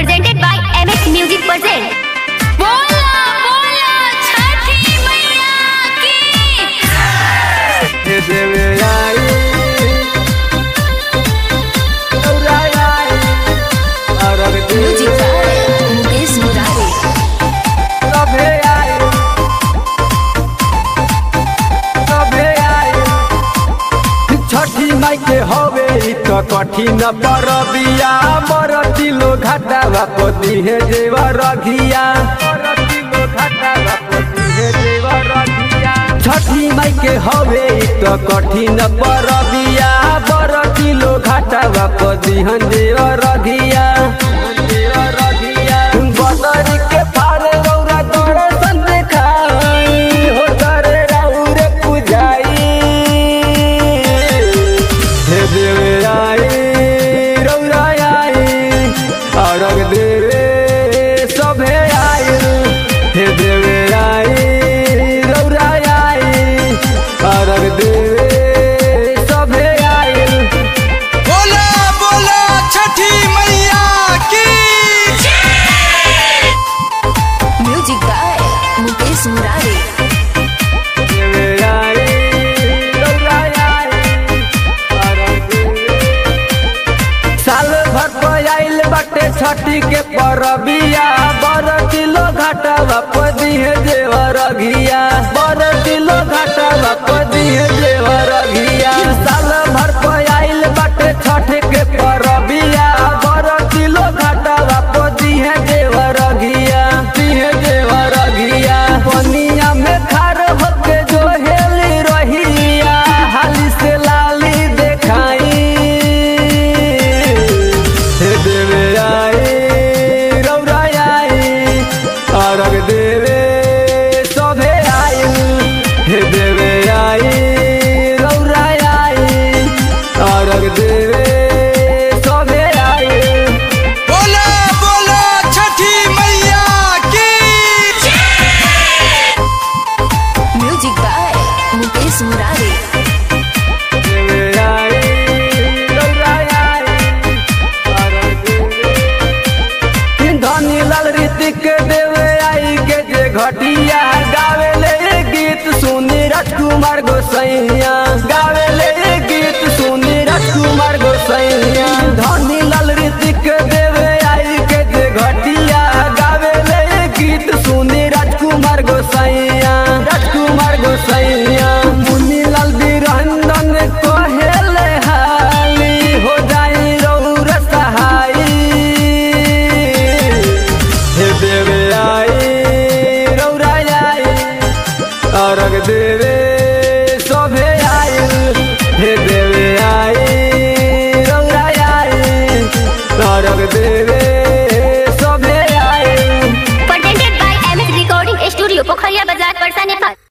presented by MX Music Present. बोला बोला छठी मैया की हे देवे आई औराई आई अरग म्यूजिक देवे बाय मुकेश मुरारी सभे आई सभे आई छठी माई के हवे इ त कठिन परबिया मर किलो घाटा बापति हे जेवा रघिया मर किलो घाटा बापति हे जेवा रघिया छठी माई के हवे इ त कठिन परबिया बर किलो घाटा बापति हन जेवा रघिया जेवा रघिया बदरी के पारे रौरा दर्शन देखाई हो करे राउरे पुजाई हे देवे आई रौरा आई अरग देवे सभे आई हे देवे आई रौरा आई अरग देवे सभे आई बोला बोला छठी मैया की म्यूजिक बाय मुकेश मुरारी देवे आई रौरा आई अरग देवे साल भर पर आइल बाटे छठी के परबिया बर किलो घाटा बापदी है देवर घिया बर किलो घाटा बापदी है देवर घिया साल भर पर आइल बाटे छठ के परबिया बर किलो घाटा बापदी है देवर घिया दी है देवर घिया पनिया में खार होके जो हेली रहिया हाली से लाली देखाई हे देवे आई रौरा आई अरग देवे सभे आई हे देवे आई रौरा आई अरग देवे सभे आई बोला बोला छठी मैया की म्यूजिक बाय मुकेश मुरारी देवे आई रौरा आई अरग देवे धनी लाल ऋतिक देवे आई के जे घटिया गावे ले गीत सुनी राजकुमार गोसैया गावे